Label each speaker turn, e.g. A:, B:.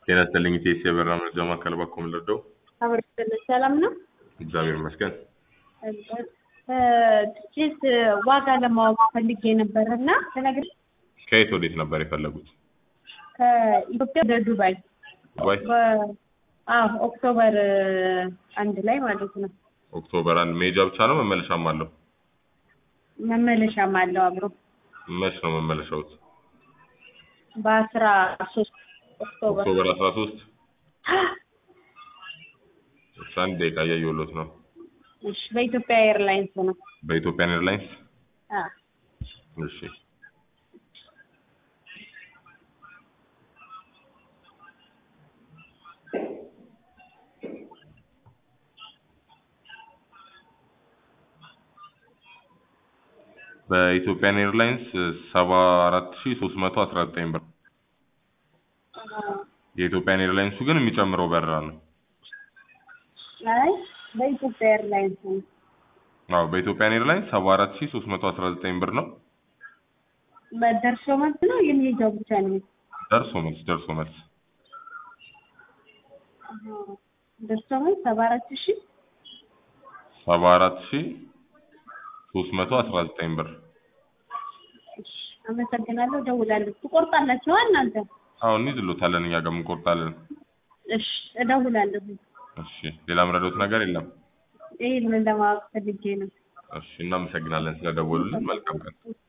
A: ጤና ይስጥልኝ ኢቴስ የበራ መረጃ ማዕከል ባኮ ምልርደው
B: አብረን ሰላም ነው።
A: እግዚአብሔር ይመስገን።
B: ትኬት ዋጋ ለማወቅ ፈልጌ ነበር እና ተነግሬ
A: ከየት ወዴት ነበር የፈለጉት?
B: ከኢትዮጵያ ወደ ዱባይ
A: ዱባይ
B: በ- አዎ ኦክቶበር አንድ ላይ ማለት ነው።
A: ኦክቶበር አንድ መሄጃ ብቻ ነው መመለሻም አለው?
B: መመለሻም አለው አብሮ
A: መች ነው መመለሻውት?
B: በአስራ ሶስት ኦክቶበር
A: ኦክቶበር አስራ ሶስት አንድ ደቂቃ እያየሁሎት ነው።
B: እሺ፣ በኢትዮጵያ ኤርላይንስ ነው።
A: በኢትዮጵያን ኤርላይንስ
B: አዎ
A: እሺ በኢትዮጵያን ኤርላይንስ ሰባ አራት ሺ ሶስት መቶ አስራ ዘጠኝ ብር የኢትዮጵያን ኤርላይንሱ ግን የሚጨምረው በረራ ነው።
B: አይ በኢትዮጵያ ኤርላይንስ ነው።
A: አዎ በኢትዮጵያን ኤርላይንስ ሰባ አራት ሺ ሶስት መቶ አስራ ዘጠኝ ብር ነው።
B: በደርሶ መልስ ነው የሚሄደው ብቻ ነው።
A: ደርሶ መልስ ደርሶ መልስ
B: ደርሶ መልስ ሰባ አራት ሺ
A: ሰባ አራት ሺ ሶስት መቶ አስራ ዘጠኝ ብር
B: እሺ፣ አመሰግናለሁ። እደውላለሁ። ትቆርጣላችሁ እናንተ?
A: አዎ እንይዝሎታለን እኛ ጋር እንቆርጣለን።
B: እሺ፣ እደውላለሁ።
A: እሺ ሌላ ምረዶት ነገር የለም።
B: ይሄንን ለማወቅ ፈልጌ ነው።
A: እሺ እናመሰግናለን ስለደወሉልን። መልካም ቀን።